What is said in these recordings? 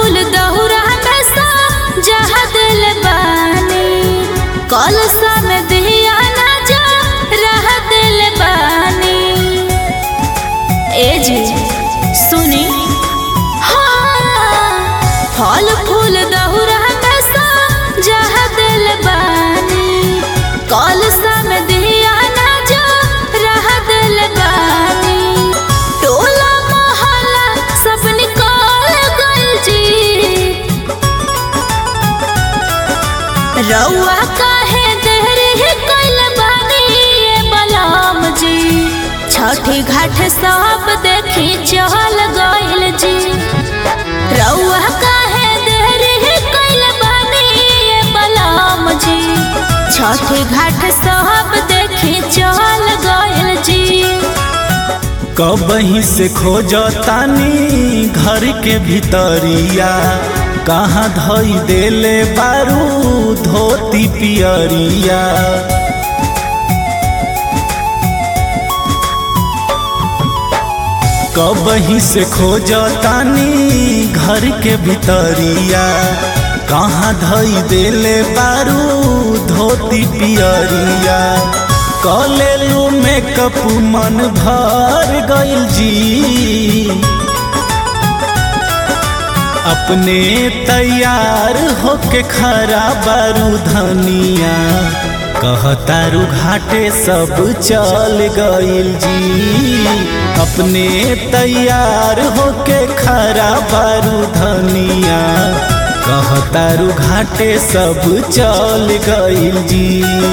फूल दहुरा में सा जहा दिल बानी कलसा में दिया ना जा रहा दिल बानी ए जी सुनी हाँ फल फूल दहुरा में सा जहा दिल बानी कलसा में दिया ना जा रहा दिल बानी टोला मोहल्ला सब निकल गइल जी रउआ काहे देहरी कैल बानी ये बलराम जी छठी घाट सब देखी चहल गइल जी रउआ काहे देहरी कैल बानी ये बलराम जी छठी घाट सब देखी चहल गइल जी कबही से खोजतानी घर के भितरिया कहाँ धई देले बारू धोती पियरिया कबही से खोजतानी घर के भितरिया कहाँ धई देले बारू धोती पियरिया कलेलू मेकअप मन भर गइल जी अपने तैयार होके खरा बारू धनिया कहतारू घाटे सब चल गइल जी अपने तैयार होके खरा बारू धनिया कहतारू घाटे सब चल गइल जी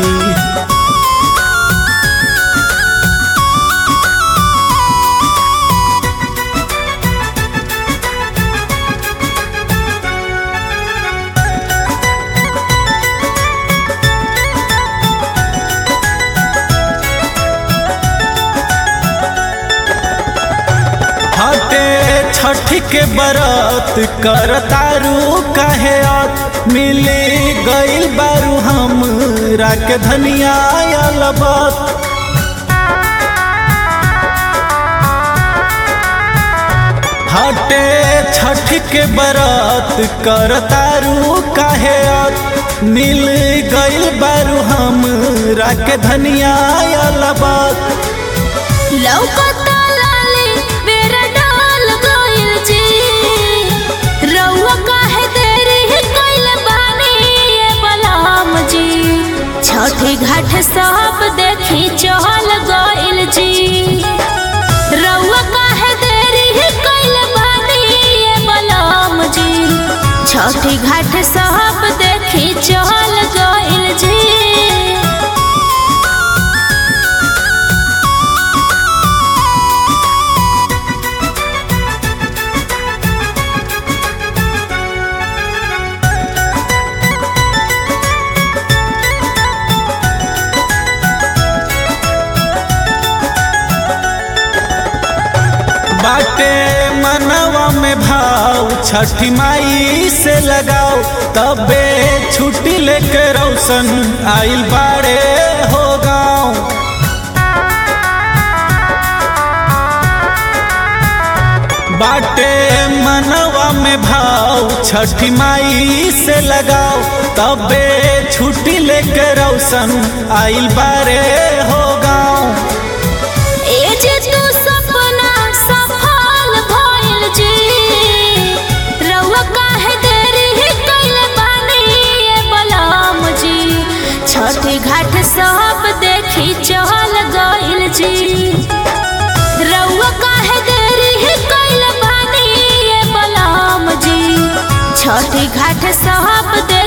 हटे छठ के बरत करतारू कहे अब मिले गइल बारू हम राख धनिया अलबत हटे छठ के बरत करतारू कहे अब मिल गइल बारू हम राख धनिया अलबत लौकता लाली बेरा डाल गइल जी रउआ काहे देरी कइल बानी ये बलराम जी छठी घाट सब देखी चहल गइल जी रउआ काहे देरी कइल बानी ये बलराम जी छठी घाट सब देखी चहल गइल जी बाटे मनवा में भाव छठी माई से लगाओ तबे छुट्टी लेके रौशन आइल बाड़े हो गाँव बाटे मनवा में भाव छठी माई से लगाओ तबे छुट्टी लेके रौशन आइल बाड़े हो गाँव ए जे तू सपना सफल भइल जी रउआ काहे देरी कइल बानी ये बलराम जी छठी घाट सब देखी चहल गइल जी रउआ काहे देरी कइल बानी ये बलराम जी छठी घाट सब देखी